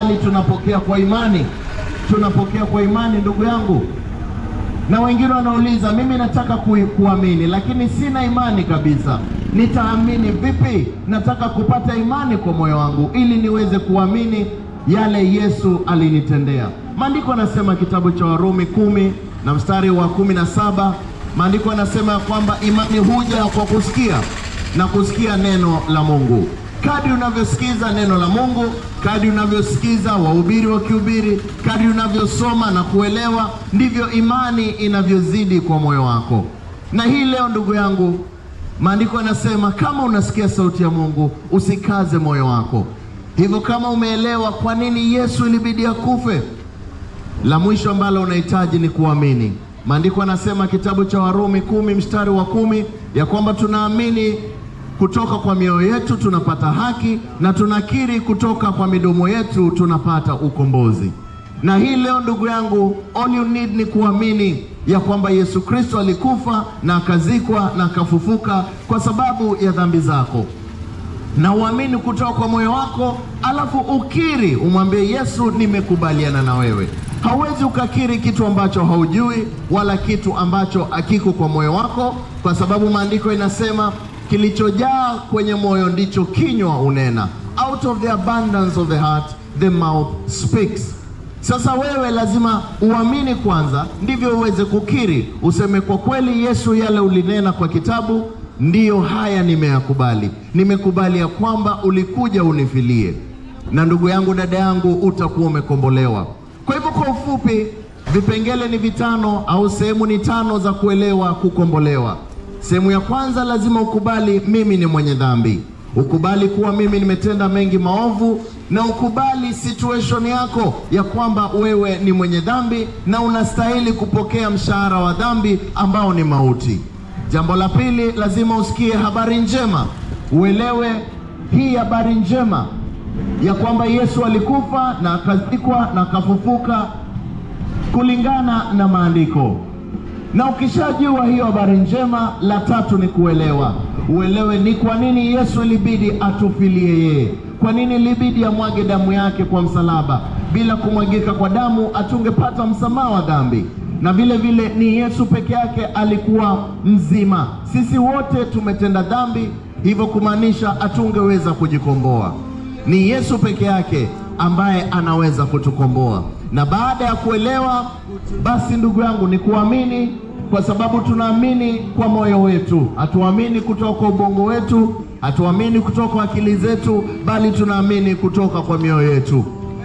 bali tunapokea kwa imani. Tunapokea kwa imani, ndugu yangu. Na wengine wanauliza, mimi nataka ku, kuamini lakini sina imani kabisa, nitaamini vipi? Nataka kupata imani kwa moyo wangu ili niweze kuamini yale Yesu alinitendea. Maandiko anasema kitabu cha Warumi kumi na mstari wa kumi na saba maandiko anasema ya kwamba imani huja kwa kusikia na kusikia neno la Mungu. Kadri unavyosikiza neno la Mungu, kadri unavyosikiza wahubiri wakihubiri, kadri unavyosoma na kuelewa, ndivyo imani inavyozidi kwa moyo wako. Na hii leo, ndugu yangu, maandiko yanasema kama unasikia sauti ya Mungu, usikaze moyo wako. Hivyo kama umeelewa kwa nini Yesu ilibidi akufe, la mwisho ambalo unahitaji ni kuamini. Maandiko yanasema kitabu cha Warumi kumi mstari wa kumi ya kwamba tunaamini kutoka kwa mioyo yetu tunapata haki na tunakiri kutoka kwa midomo yetu tunapata ukombozi. Na hii leo ndugu yangu, all you need ni kuamini ya kwamba Yesu Kristo alikufa na akazikwa na akafufuka kwa sababu ya dhambi zako na uamini kutoka kwa moyo wako, alafu ukiri, umwambie Yesu, nimekubaliana na wewe. Hauwezi ukakiri kitu ambacho haujui wala kitu ambacho hakiko kwa moyo wako, kwa sababu maandiko inasema kilichojaa kwenye moyo ndicho kinywa unena. Out of the abundance of the heart the mouth speaks. Sasa wewe lazima uamini kwanza, ndivyo uweze kukiri, useme kwa kweli, Yesu, yale ulinena kwa kitabu ndiyo haya nimeyakubali. Nimekubali ya kwamba ulikuja unifilie, na ndugu yangu, dada yangu, utakuwa umekombolewa. Kwa hivyo, kwa ufupi, vipengele ni vitano au sehemu ni tano za kuelewa kukombolewa. Sehemu ya kwanza, lazima ukubali mimi ni mwenye dhambi, ukubali kuwa mimi nimetenda mengi maovu, na ukubali situation yako ya kwamba wewe ni mwenye dhambi na unastahili kupokea mshahara wa dhambi ambao ni mauti. Jambo la pili, lazima usikie habari njema, uelewe hii habari njema ya kwamba Yesu alikufa na akazikwa na akafufuka kulingana na maandiko. Na ukishajua hiyo habari njema, la tatu ni kuelewa, uelewe ni kwa nini Yesu ilibidi atufilie yeye, kwa nini ilibidi amwage damu yake kwa msalaba. Bila kumwagika kwa damu hatungepata msamaha wa dhambi na vile vile ni Yesu peke yake alikuwa mzima. Sisi wote tumetenda dhambi, hivyo kumaanisha hatungeweza kujikomboa. Ni Yesu peke yake ambaye anaweza kutukomboa. Na baada ya kuelewa, basi ndugu yangu, ni kuamini, kwa sababu tunaamini kwa moyo wetu, hatuamini kutoka kwa ubongo wetu, hatuamini kutoka kwa akili zetu, bali tunaamini kutoka kwa mioyo yetu.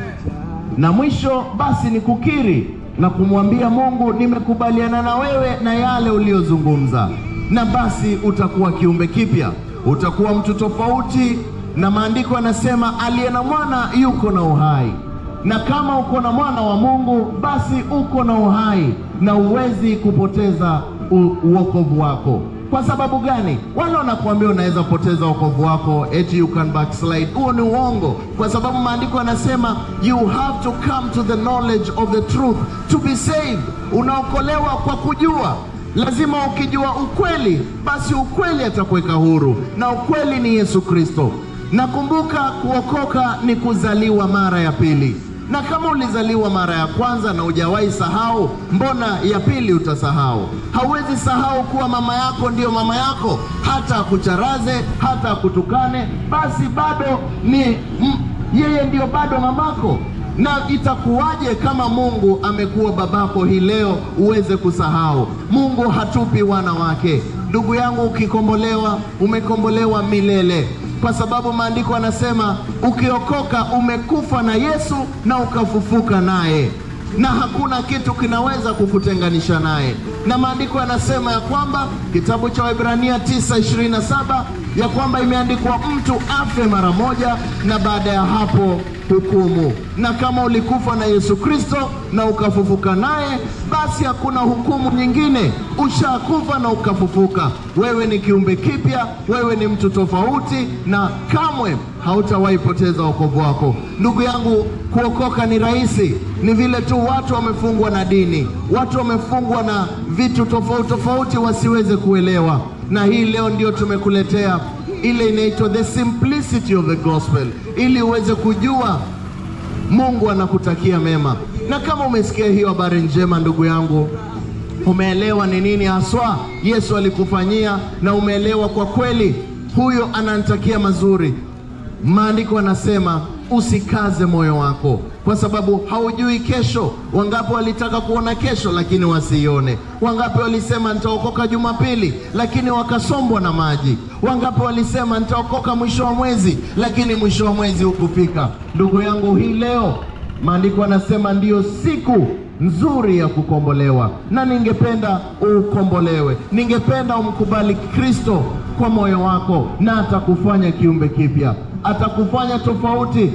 Na mwisho basi ni kukiri na kumwambia Mungu, nimekubaliana na wewe na yale uliyozungumza, na basi utakuwa kiumbe kipya, utakuwa mtu tofauti. Na maandiko yanasema aliye na mwana yuko na uhai, na kama uko na mwana wa Mungu, basi uko na uhai na huwezi kupoteza uokovu wako. Kwa sababu gani? Wale wanakuambia unaweza poteza wokovu wako, eti you can backslide. Huo ni uongo, kwa sababu maandiko yanasema you have to come to the knowledge of the truth to be saved. Unaokolewa kwa kujua. Lazima ukijua ukweli, basi ukweli atakuweka huru, na ukweli ni Yesu Kristo. Nakumbuka kuokoka ni kuzaliwa mara ya pili na kama ulizaliwa mara ya kwanza na hujawahi sahau, mbona ya pili utasahau? Hauwezi sahau kuwa mama yako ndiyo mama yako, hata akucharaze, hata akutukane, basi bado ni m, yeye ndiyo bado mamako. Na itakuwaje kama Mungu amekuwa babako hii leo uweze kusahau? Mungu hatupi wana wake. Ndugu yangu, ukikombolewa, umekombolewa milele kwa sababu maandiko yanasema ukiokoka umekufa na Yesu na ukafufuka naye, na hakuna kitu kinaweza kukutenganisha naye. Na maandiko yanasema ya kwamba kitabu cha Waebrania 9:27 ya kwamba imeandikwa mtu afe mara moja na baada ya hapo hukumu. Na kama ulikufa na Yesu Kristo na ukafufuka naye, basi hakuna hukumu nyingine. Ushakufa na ukafufuka, wewe ni kiumbe kipya, wewe ni mtu tofauti, na kamwe hautawahi poteza wokovu wako. Ndugu yangu, kuokoka ni rahisi, ni vile tu watu wamefungwa na dini, watu wamefungwa na vitu tofauti tofauti wasiweze kuelewa, na hii leo ndio tumekuletea ile inaitwa the simplicity of the gospel, ili uweze kujua Mungu anakutakia mema. Na kama umesikia hiyo habari njema, ndugu yangu, umeelewa ni nini haswa Yesu alikufanyia, na umeelewa kwa kweli huyo ananitakia mazuri. Maandiko anasema usikaze moyo wako, kwa sababu haujui kesho. Wangapi walitaka kuona kesho lakini wasione? Wangapi walisema nitaokoka Jumapili lakini wakasombwa na maji? Wangapi walisema nitaokoka mwisho wa mwezi lakini mwisho wa mwezi hukufika? Ndugu yangu, hii leo maandiko anasema ndiyo siku nzuri ya kukombolewa, na ningependa ukombolewe. Ningependa umkubali Kristo kwa moyo wako, na atakufanya kiumbe kipya, atakufanya tofauti.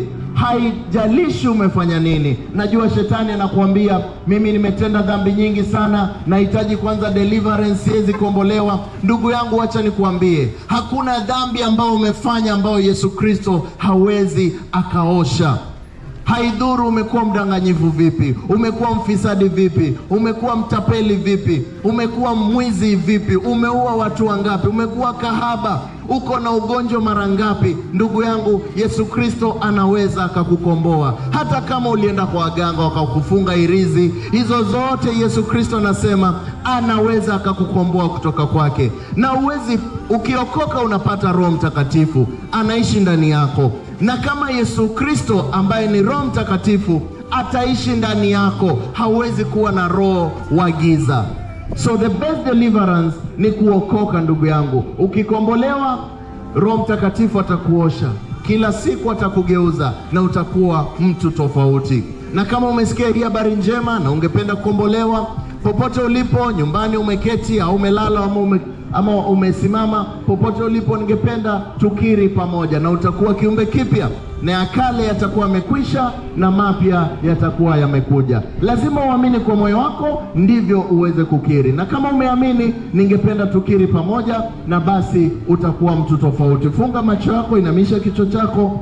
Haijalishi umefanya nini. Najua shetani anakuambia mimi nimetenda dhambi nyingi sana, nahitaji kwanza deliverance, siwezi kuombolewa. Ndugu yangu, acha nikuambie, hakuna dhambi ambayo umefanya ambayo Yesu Kristo hawezi akaosha. Haidhuru umekuwa mdanganyifu vipi, umekuwa mfisadi vipi, umekuwa mtapeli vipi, umekuwa mwizi vipi, umeua watu wangapi, umekuwa kahaba, uko na ugonjwa mara ngapi, ndugu yangu, Yesu Kristo anaweza akakukomboa. Hata kama ulienda kwa waganga wakakufunga irizi, hizo zote Yesu Kristo anasema anaweza akakukomboa kutoka kwake. Na uwezi, ukiokoka unapata Roho Mtakatifu anaishi ndani yako na kama Yesu Kristo ambaye ni Roho Mtakatifu ataishi ndani yako, hauwezi kuwa na roho wa giza. So the best deliverance ni kuokoka, ndugu yangu. Ukikombolewa, Roho Mtakatifu atakuosha kila siku, atakugeuza na utakuwa mtu tofauti. Na kama umesikia hii habari njema na ungependa kukombolewa, popote ulipo, nyumbani umeketi au umelala ama ume ama umesimama popote ulipo, ningependa tukiri pamoja, na utakuwa kiumbe kipya, na ya kale yatakuwa yamekwisha na mapya yatakuwa yamekuja. Lazima uamini kwa moyo wako, ndivyo uweze kukiri. Na kama umeamini, ningependa tukiri pamoja, na basi utakuwa mtu tofauti. Funga macho yako, inamisha kichwa chako,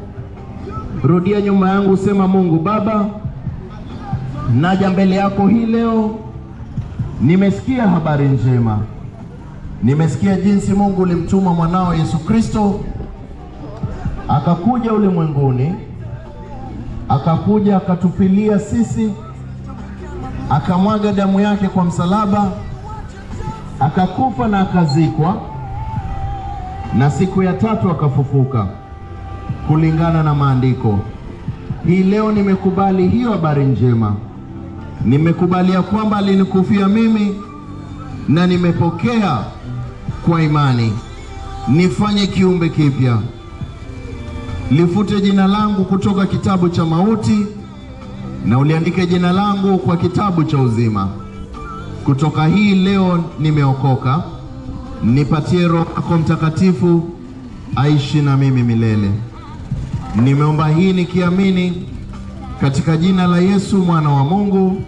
rudia nyuma yangu, sema: Mungu Baba, naja mbele yako hii leo, nimesikia habari njema Nimesikia jinsi Mungu ulimtuma mwanao Yesu Kristo akakuja ulimwenguni, akakuja akatufilia sisi, akamwaga damu yake kwa msalaba, akakufa na akazikwa, na siku ya tatu akafufuka kulingana na maandiko. Hii leo nimekubali hiyo habari njema, nimekubalia kwamba alinikufia mimi na nimepokea kwa imani. Nifanye kiumbe kipya, lifute jina langu kutoka kitabu cha mauti na uliandike jina langu kwa kitabu cha uzima. Kutoka hii leo nimeokoka, nipatie Roho yako Mtakatifu aishi na mimi milele. Nimeomba hii nikiamini katika jina la Yesu mwana wa Mungu,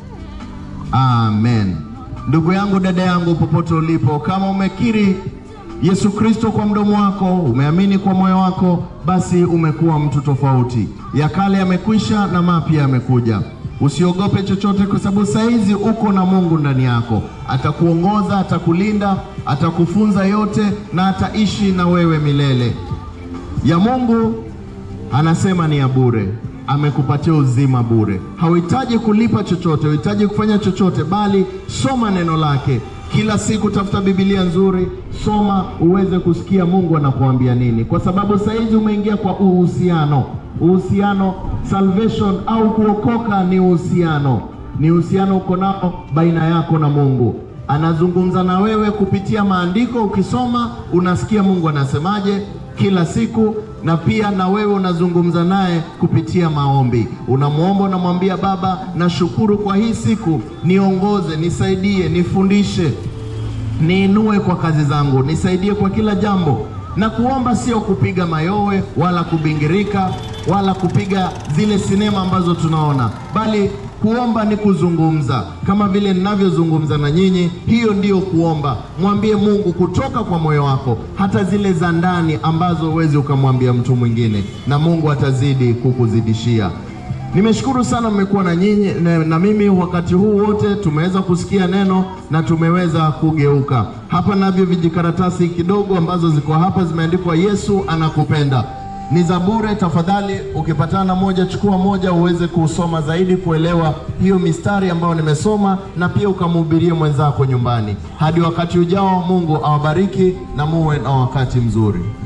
amen. Ndugu yangu, dada yangu, popote ulipo, kama umekiri Yesu Kristo kwa mdomo wako, umeamini kwa moyo wako, basi umekuwa mtu tofauti. Ya kale yamekwisha na mapya yamekuja. Usiogope chochote, kwa sababu saizi uko na Mungu ndani yako. Atakuongoza, atakulinda, atakufunza yote na ataishi na wewe milele. Ya Mungu anasema ni ya bure amekupatia uzima bure. Hauhitaji kulipa chochote, hauhitaji kufanya chochote, bali soma neno lake kila siku. Tafuta Biblia nzuri, soma uweze kusikia Mungu anakuambia nini, kwa sababu saizi umeingia kwa uhusiano. Uhusiano, salvation au kuokoka ni uhusiano, ni uhusiano uko nao baina yako na Mungu. Anazungumza na wewe kupitia maandiko, ukisoma unasikia Mungu anasemaje kila siku na pia na wewe unazungumza naye kupitia maombi. Unamwomba, unamwambia Baba, nashukuru kwa hii siku, niongoze, nisaidie, nifundishe, niinue kwa kazi zangu, nisaidie kwa kila jambo. Na kuomba sio kupiga mayowe wala kubingirika wala kupiga zile sinema ambazo tunaona, bali kuomba ni kuzungumza kama vile ninavyozungumza na nyinyi. Hiyo ndiyo kuomba. Mwambie Mungu kutoka kwa moyo wako, hata zile za ndani ambazo huwezi ukamwambia mtu mwingine, na Mungu atazidi kukuzidishia. Nimeshukuru sana mmekuwa na nyinyi na, na mimi wakati huu wote tumeweza kusikia neno na tumeweza kugeuka. Hapa navyo vijikaratasi kidogo ambazo ziko hapa zimeandikwa Yesu anakupenda. ni za bure. Tafadhali ukipatana na moja, chukua moja uweze kusoma zaidi, kuelewa hiyo mistari ambayo nimesoma, na pia ukamhubirie mwenzako nyumbani. Hadi wakati ujao, Mungu awabariki na muwe na wakati mzuri.